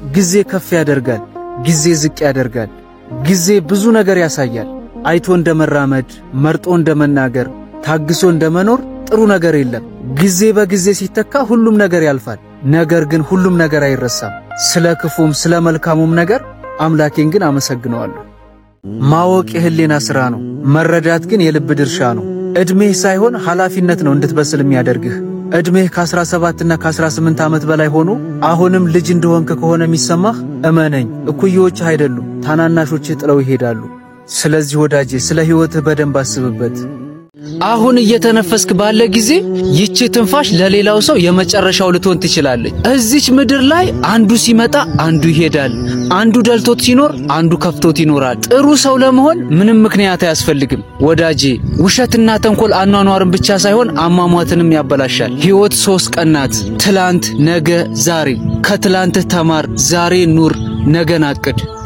ጊዜ ከፍ ያደርጋል፣ ጊዜ ዝቅ ያደርጋል። ጊዜ ብዙ ነገር ያሳያል። አይቶ እንደ መራመድ፣ መርጦ እንደ መናገር፣ ታግሶ እንደ መኖር ጥሩ ነገር የለም። ጊዜ በጊዜ ሲተካ ሁሉም ነገር ያልፋል። ነገር ግን ሁሉም ነገር አይረሳም። ስለ ክፉም ስለ መልካሙም ነገር አምላኬን ግን አመሰግነዋለሁ። ማወቅ የህሊና ሥራ ነው፣ መረዳት ግን የልብ ድርሻ ነው። ዕድሜህ ሳይሆን ኃላፊነት ነው እንድትበስል የሚያደርግህ። ዕድሜህ ከ17 እና ከ18 ዓመት በላይ ሆኖ አሁንም ልጅ እንደሆንክ ከሆነ የሚሰማህ እመነኝ፣ እኩዮችህ አይደሉም፣ ታናናሾችህ ጥለው ይሄዳሉ። ስለዚህ ወዳጄ ስለ ሕይወትህ በደንብ አስብበት። አሁን እየተነፈስክ ባለ ጊዜ ይቺ ትንፋሽ ለሌላው ሰው የመጨረሻው ልትሆን ትችላለች። እዚች ምድር ላይ አንዱ ሲመጣ አንዱ ይሄዳል። አንዱ ደልቶት ሲኖር አንዱ ከፍቶት ይኖራል። ጥሩ ሰው ለመሆን ምንም ምክንያት አያስፈልግም ወዳጄ። ውሸትና ተንኮል አኗኗርን ብቻ ሳይሆን አሟሟትንም ያበላሻል። ሕይወት ሶስት ቀን ናት፣ ትላንት፣ ነገ፣ ዛሬ። ከትላንትህ ተማር፣ ዛሬ ኑር፣ ነገን አቅድ።